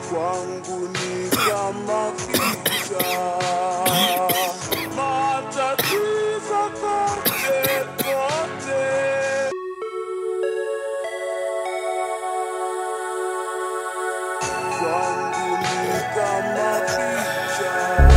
kwangu ni kama picha matatizo kote kote kwangu ni kama picha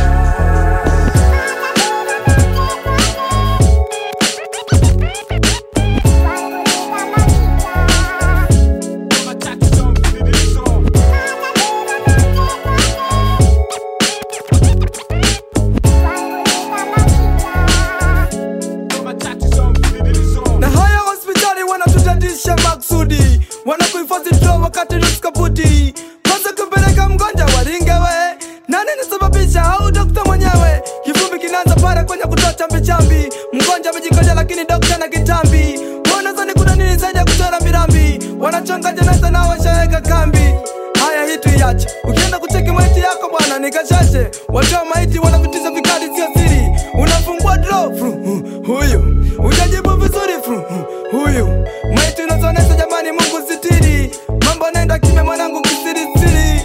na haya hospitali wanatutatisha maksudi wanakuhifadhi dro wakati nuskaputi kwanza kumpeleka mgonjwa waringewe nani nisababisha au dokta mwenyewe kivumbi kinaanza pale kwenye kutoa chambi mgonjwa amejikoja lakini dokta na kitambi wanazani kuna nini zaidi ya kuchora mirambi wanachonga jeneza na washaweka kambi haya hii tuiache ukienda kucheki maiti yako bwana nikashashe watoa maiti wanavitiza vikali sio siri unafungua dro fru, hu, huyu ujajibu vizuri fru, hu, huyu maiti unazonesha jamani mungu sitiri mambo naenda kime mwanangu kisirisiri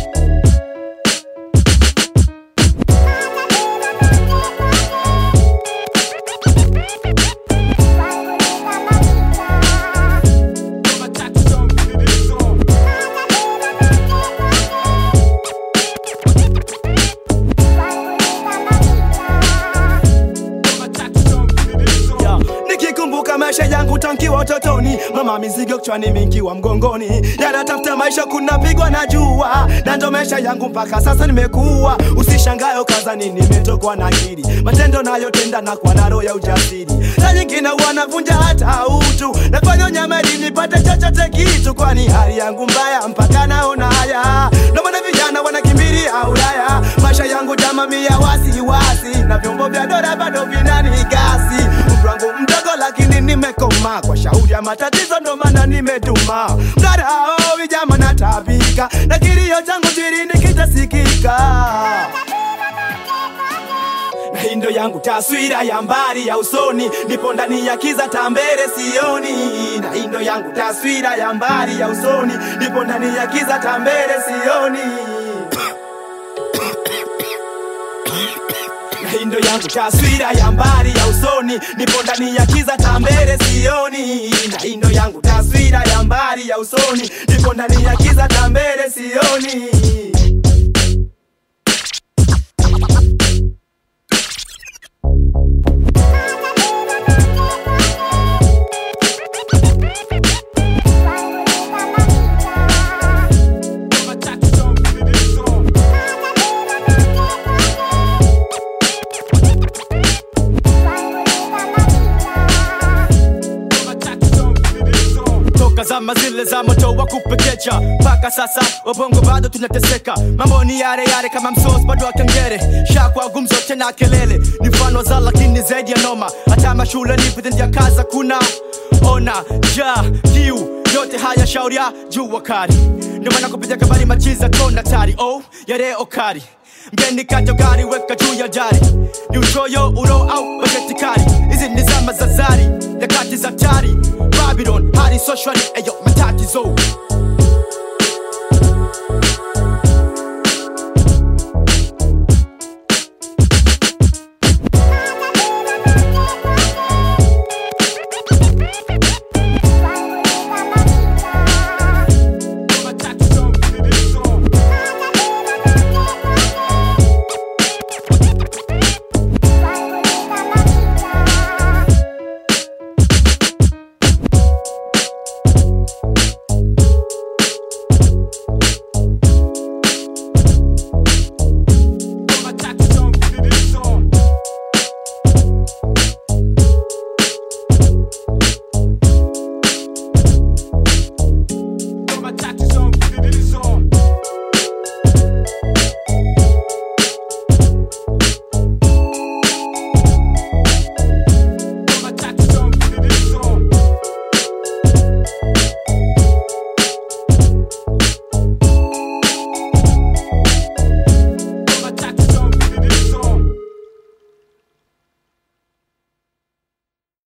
Ya, nikikumbuka maisha yangu tankiwa utotoni mama mizigo kichwani mingiwa mgongoni yanatafuta maisha kunapigwa na jua na ndo maisha yangu mpaka sasa nimekuwa usishangayo kazani nimetokwa na akili matendo nayotenda na kwa naro ya ujasiri na nyingine wanavunja hata utu nafanya nyama ili nipate chochote kitu kwani hali yangu mbaya mpaka naona haya ndo maana vijana wanakimbilia Ulaya maisha yangu jamamia wasiwasi na vyombo vya dola bado vinanigasi umri wangu mdogo lakini nimekoma kwa shauri ya matatizo ndo maana nimetuma mdarao vijama natabika na kilio changu sirini kitasikika na hii ndo yangu taswira ya mbali ya usoni nipo ndani ya kiza tambere sioni na hii ndo yangu taswira ya mbali ya usoni nipo ndani ya kiza tambere sioni na hii ndo yangu taswira ya mbali ya usoni nipo ndani ya kiza tambere sioni na hii ndo yangu taswira ya mbali ya usoni nipo ndani ya kiza tambere sioni toka zama zile za moto wa kupekecha mpaka sasa wabongo bado tunateseka mambo ni yale yale kama msos bado wa kengere shakwa gumzo tena kelele ni mfano za lakini zaidi ya noma hata mashule ni vitendea kaza kuna ona ja kiu yote haya shauri ya jua kali ndio maana kupitia kabari machiza kona tari oh yare okari mgeni kato gari weka juu ya jari ni uchoyo uro au bajeti kali hizi ni zama za zari nyakati za tari babylon hali socially eyo matatizo